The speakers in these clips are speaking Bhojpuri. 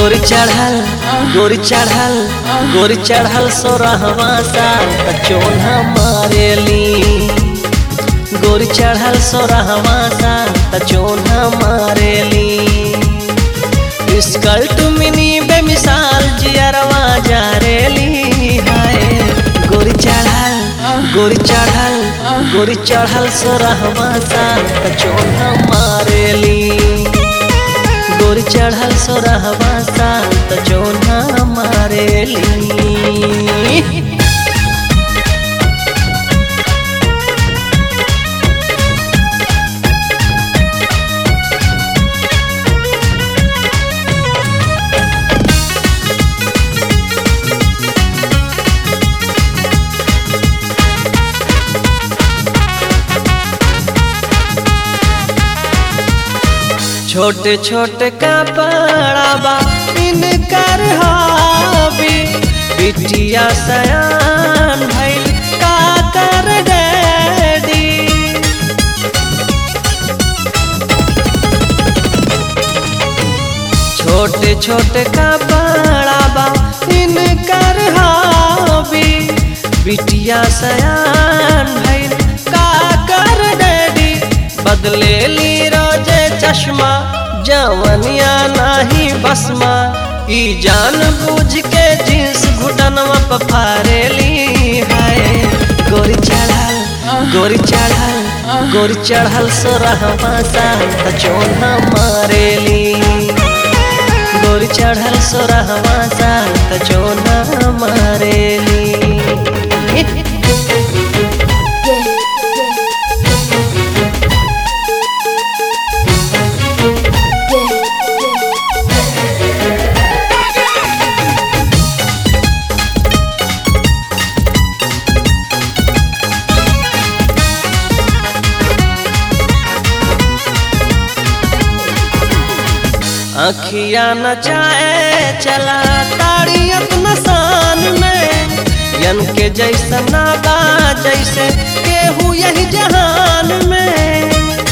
गोरी चढ़ल गोरी चढ़ल गोरी चढ़ल सोरहवा साल त चोन्हा मारेली गोरी चढ़ल सोरहवा साल त चोन्हा मारेली स्कर्ट मिनी बेमिसाल जियरवा जारेली हाय गोरी चढ़ल गोरी चढ़ल गोरी चढ़ल सोरहवा साल त चोन्हा मारेली गोरी चढ़ल सोरहवा साल त चोन्हा मारेली छोटे छोटे कपड़ा बा इनकर हबी बिटिया सयान भइल का कर डैडी छोटे छोटे कपड़ा बा इनकर हबी बिटिया सयान भइल का कर डैडी बदले ली रोजे चश्मा जवनिया नाही बसमा ई जान बूझ के जींस घुटनवा पर फारेली हाय गोरी चढ़ल गोरी चढ़ल गोरी चढ़ल सोरहवा साल त चोन्हा मारेली गोरी चढ़ल सोरहवा साल त चोन्हा मारेली अखिया नचाए चला ताड़ियत नसान में यन के जैसा नादा जैसे केहू यही जहान में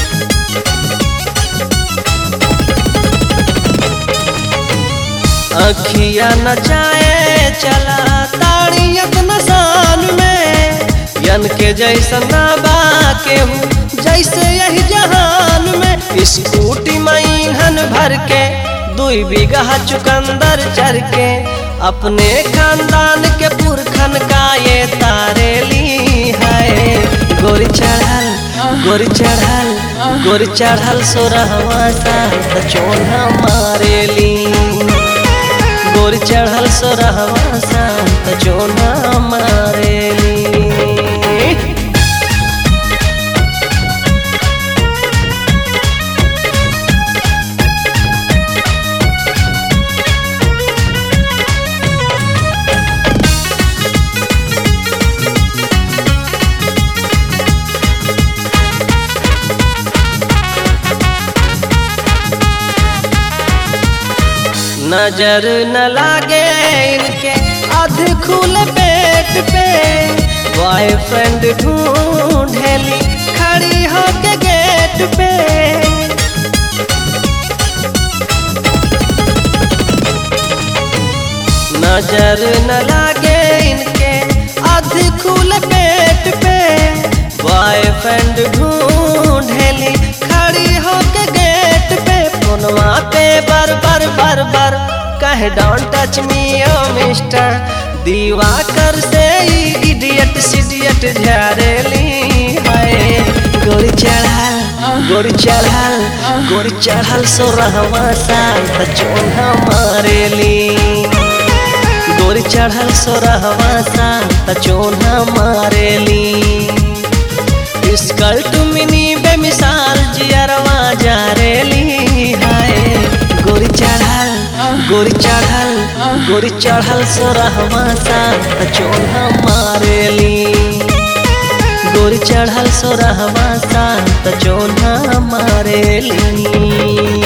अखिया नचाए चला ताड़ियत नसान में यन के जैसा नाबा केहू जैसे यही जहान में स्कूटी मईहन भर के दुई बीघा चुकंदर चर के अपने खानदान के पुरखन का ये तारेली है गोरी चढ़ल गोरी चढ़ल गोरी चढ़ल सोरहवा साल त चोन्हा मारेली गोरी चढ़ल सोरहवा साल त चोन्हा मारेली नजर न लागे इनके अध खुल पेट पे बॉयफ्रेंड ढूंढेली खड़ी होके गेट पे नजर न लागे इनके अध खुल पेट पे बॉयफ्रेंड ढूंढेली खड़ी होके गेट पे फोनवा पे बर बर बर बर कहे डोंट टच मी ओ मिस्टर दीवा कर से इडियट सिडियट झारेली हाय गोरी चढ़ल गोरी चढ़ल गोरी चढ़ल सोरहवा साल त चोन्हा मारेली गोरी चढ़ल सोरहवा साल त चोन्हा मारेली स्कर्ट मिनी बेमिसाल जियरवा जारेली हाय गोरी चढ़ल गोरी चढ़ल गोरी चढ़ल सोरहवा साल त चोन्हा मारेली गोरी चढ़ल सोरहवा साल त चोन्हा मारेली